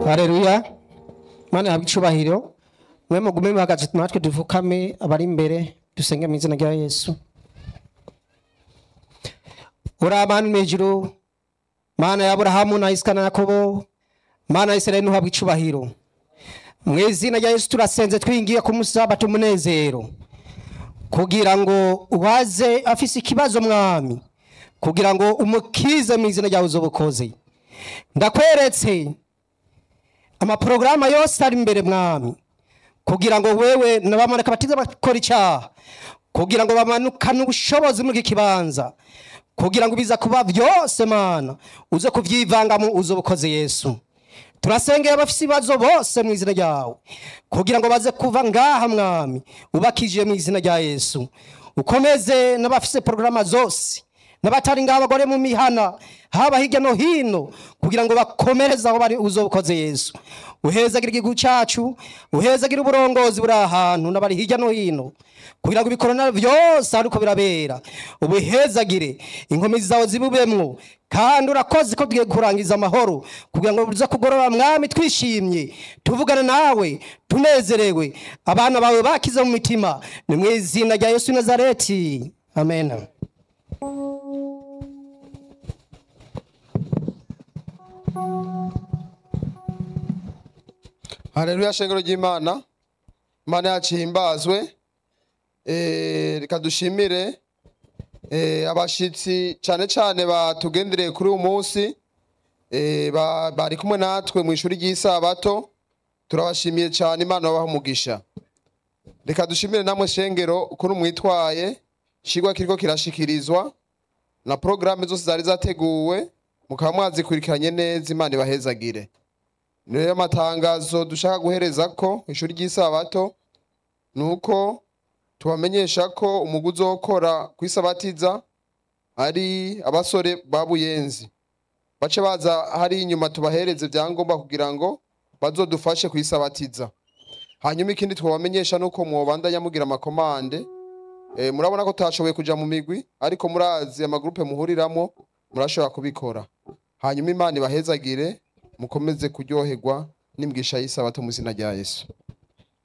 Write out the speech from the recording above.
hareruya mana habwa icubahiro mwe mugume muhagaze natwe dupfukame abari imbere dusenge mu izina rya yesu uri mana mejuru mana ya aburahamu na isaka na yakobo mana ya isirayeli ntuhabwe icubahiro mu izina rya yesu turasenze twingiye ku musabato umunezero kugira ngo uwaze afise ikibazo mwami kugira ngo umukize mu izina ryawe uzobukoze ndakweretse amaporogaramu yose ari imbere mwami kugira ngo wewe nabamareka batiza bakora icyaha kugira ngo bamanukane ubushobozi muri iki kibanza kugira ngo biza kuba byose mana uze kubyivangamo uze ubukoze yesu turasengera abafite ibibazo bose mu izina ryawe kugira ngo baze kuva ngaha mwami ubakije mu izina rya yesu ukomeze n'abafite porogaramu zose n'abatari ngaho abagore mu mihana haba hirya no hino kugira ngo bakomereze aho bari uzobukoze yesu uhezagira igihugu cyacu uhezagira uburongozi buri ahantu n'abari hirya no hino kugira ngo ibikorana byose ariko birabera ubuhezagire inkomezi zawe zibubemwo kandi urakoze ko tugiye kurangiza amahoro kugira ngo uze kugorora mwami twishimye tuvugana nawe tunezerewe abana bawe bakize mu mitima ni mu izina rya yesu i nazareti amen Haleluya shengero ry'Imana. Imana yacu ihimbazwe. Eh reka dushimire eh abashitsi cyane cyane batugendereye kuri uyu munsi. Eh ba- bari kumwe natwe mu ishuri ry'isabato. Turabashimiye cyane Imana babaha umugisha. Reka dushimire namwe shengero ukuntu mwitwaye. Shigwa kiriko kirashikirizwa na programme zose zari zateguwe mukaba mwazikurikiranye neza Imana ibahezagire. niyo amatangazo dushaka guhereza ko ishuri ry'isabato ni uko tubamenyesha ko umugwi uzokora ku isabatiza ari abasore ba buyenzi bace baza hari inyuma tubahereze ibyangombwa kugira ngo bazodufashe ku isabatiza hanyuma ikindi twabamenyesha ni uko mwobandanya mugira amakomande e, murabona ko tutashoboye kuja mu migwi ariko murazi amagurupe muhuriramo murashobora kubikora hanyuma imana ibahezagire mukomeze kuryoherwa n'imbwisha y'isabato mu izina rya yesu